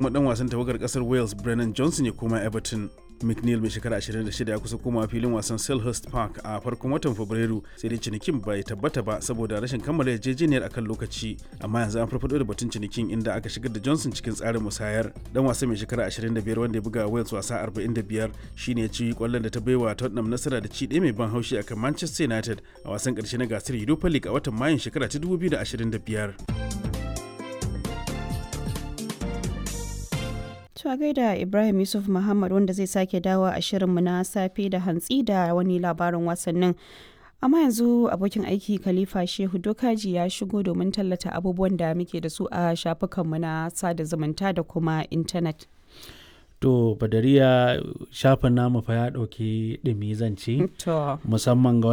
kuma dan wasan tawagar kasar Wales Brennan Johnson ya koma Everton. McNeil mai shekara 26 ya kusa komawa filin wasan Selhurst Park a farkon watan Fabrairu sai dai cinikin bai tabbata ba saboda rashin kammala yarjejeniyar akan lokaci amma yanzu an farfado da batun cinikin inda aka shigar da Johnson cikin tsarin musayar dan wasa mai shekara 25 wanda ya buga Wales wasa 45 shine ya ci kwallon da ta baiwa Tottenham nasara da ci ɗaya mai ban haushi akan Manchester United a wasan ƙarshe na gasar Europa League a watan Mayun shekara ta 2025. To gaida Ibrahim Yusuf Muhammad wanda zai sake dawo a shirinmu na safe da hantsi da wani labarin wasannin. Amma yanzu abokin aiki Khalifa Shehu Dokaji ya shigo domin tallata abubuwan da muke da su a shafukanmu na sada zumunta da kuma intanet. To Badariya shafin namu fa ya ɗauki ɗumi zance To. musamman ga